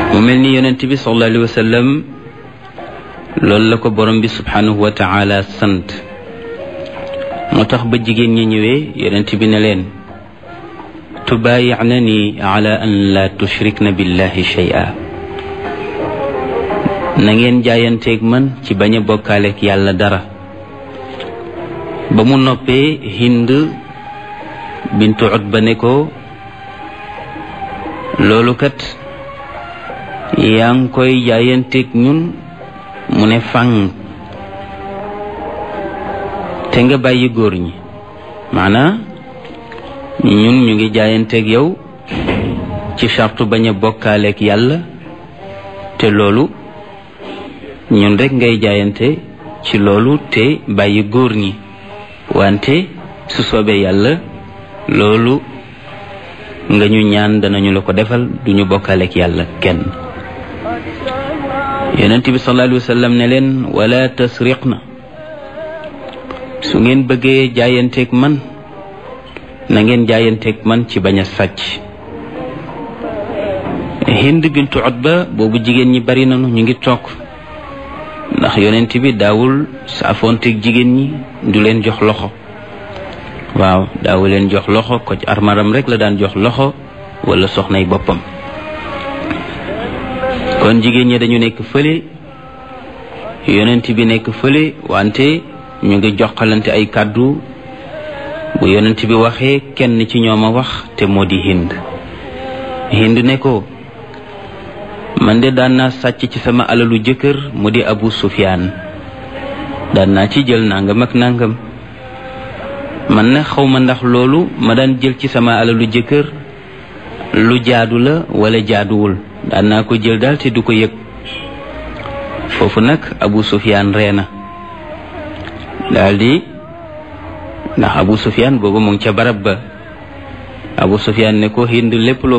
mu mel ni yonent bi sallallahu alayhi wa sallam loolu la ko borom bi subhanahu wa taala sant moo tax ba jigéen ñi ñëwee yonent bi ne leen tubaayi'nani ala an la tushrikna billahi shay'a na ngeen jaayanteeg man ci bañ a bokkaaleeg yàlla dara ba mu noppee hind bintu utba ne ko loolu kat yaa ngi koy jaayanteeg ñun mu ne fang te nga bàyyi góor ñi maanaa ñun ñu ngi jaayanteeg yow ci sartu bañ a bokkaaleeg yàlla te loolu ñun rek ngay jaayante ci loolu te bàyyi góor ñi wante su soobee yàlla loolu nga ñu ñaan danañu la ko defal duñu bokkaaleeg yàlla kenn yonent bi sallallahu alayhi wa sallam ne leen wala tasriqna su ngeen bëggee jaayanteeg man na ngeen jaayanteeg man ci bañ a sàcc hind bintu utba boobu jigéen ñi bari nañu ñu ngi toog ndax yonent bi daawul saafoonteeg jigéen ñi du leen jox loxo waaw daawu leen jox loxo ko ci armaram rek la daan jox loxo wala soxnay boppam kon jigéen ñi dañu nekk fële yonent bi nekk fële wante ñu ngi joxalante ay kàddu bu yonent bi waxee kenn ci ñoom a wax te moo di hind hind ne ko man de daan naa sàcc ci sama alalu jëkkër mu di abu sufyaan daan naa ci jël nangam ak nangam man na xaw ma ndax loolu ma daan jël ci sama alalu jëkkër lu jaadu la wala jaaduwul daan naa ko jël daal te du ko yëg foofu nag abu sufyaan ree na daldi ndax abu sufyaan boobu mu ngi ca barab ba abu sufyaan ne ko hind lépp loo